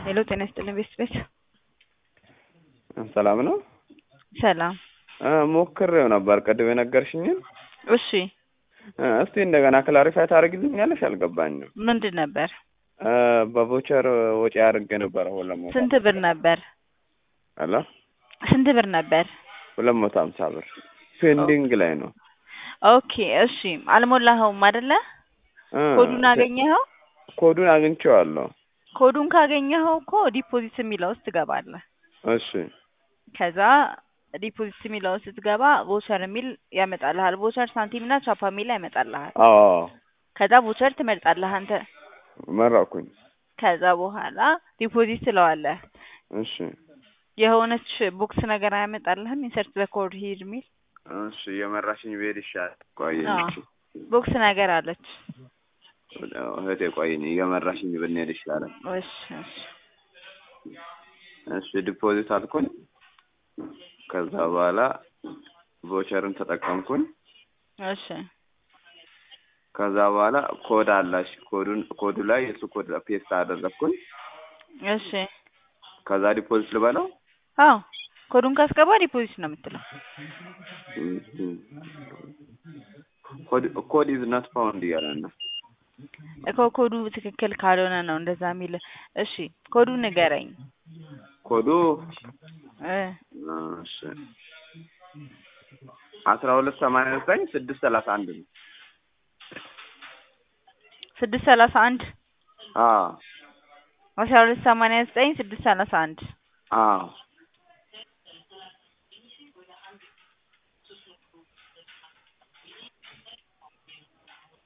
ሄሎ ጤና ይስጥልኝ ቤት ቤት ሰላም ነው። ሰላም እ ሞክሬው ነበር ቅድም የነገርሽኝን። እሺ እ እስቲ እንደገና ክላሪፋይ ታደርግልኛለሽ? አልገባኝም። ምንድን ነበር? እ በቮቸር ወጪ አድርጌ ነበረ ሁለት መቶ ስንት ብር ነበር? አላ ስንት ብር ነበር? ሁለት መቶ ሀምሳ ብር ፔንዲንግ ላይ ነው። ኦኬ እሺ አልሞላኸውም አይደለ? እ ኮዱን አገኘኸው? ኮዱን አግኝቼዋለሁ። ኮዱን ካገኘኸው እኮ ዲፖዚት የሚለው ውስጥ ትገባለህ። እሺ ከዛ ዲፖዚት የሚለው ውስጥ ስትገባ ቮቸር የሚል ያመጣልሃል። ቮቸር ሳንቲም እና ቻፓ የሚል ያመጣልሃል። አዎ ከዛ ቮቸር ትመርጣለህ አንተ። መረኩኝ። ከዛ በኋላ ዲፖዚት ትለዋለህ። እሺ የሆነች ቦክስ ነገር አያመጣልህም? ኢንሰርት ዘ ኮድ ሂድ የሚል እሺ የመራሽኝ ብሄድ ይሻላል። ቆይ አዎ። ቦክስ ነገር አለች። እህቴ ቆይኝ እየመራሽኝ ብንሄድ ይሻላል። እሺ እሺ እሺ ዲፖዚት አልኩኝ። ከዛ በኋላ ቮቸርን ተጠቀምኩኝ። እሺ ከዛ በኋላ ኮድ አላሽ ኮዱን ኮዱ ላይ የሱ ኮድ ፔስት አደረግኩኝ። እሺ ከዛ ዲፖዚት ልበለው አዎ ኮዱን ካስገባ ዲፖዚት ነው የምትለው። ኮድ ኢዝ ናት ፋውንድ እያለ ነው። እኮ ኮዱ ትክክል ካልሆነ ነው እንደዛ የሚል። እሺ ኮዱን ንገረኝ። ኮዱ እ እሺ አስራ ሁለት ሰማንያ ዘጠኝ ስድስት ሰላሳ አንድ ነው። ስድስት ሰላሳ አንድ አዎ አስራ ሁለት ሰማንያ ዘጠኝ ስድስት ሰላሳ አንድ አዎ